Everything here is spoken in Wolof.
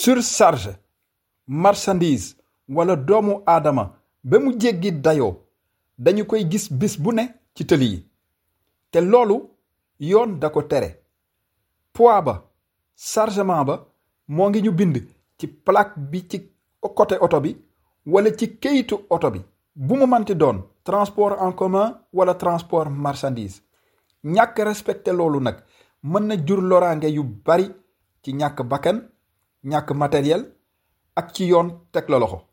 surcharge marchandise wala doomu aadama ba mu jéggi dayoo dañu koy gis bis bu ne ci tëli yi te loolu yoon da ko tere poids ba chargement ba moo ngi ñu bind ci plaque bi ci côté oto bi wala ci këyitu oto bi bu mu manti doon transport en commun wala transport marchandise ñàkk respecté loolu nag mën na jur loraange yu bari ci ñàkk bakkan ñàkk matériel ak ci yoon teg la loxo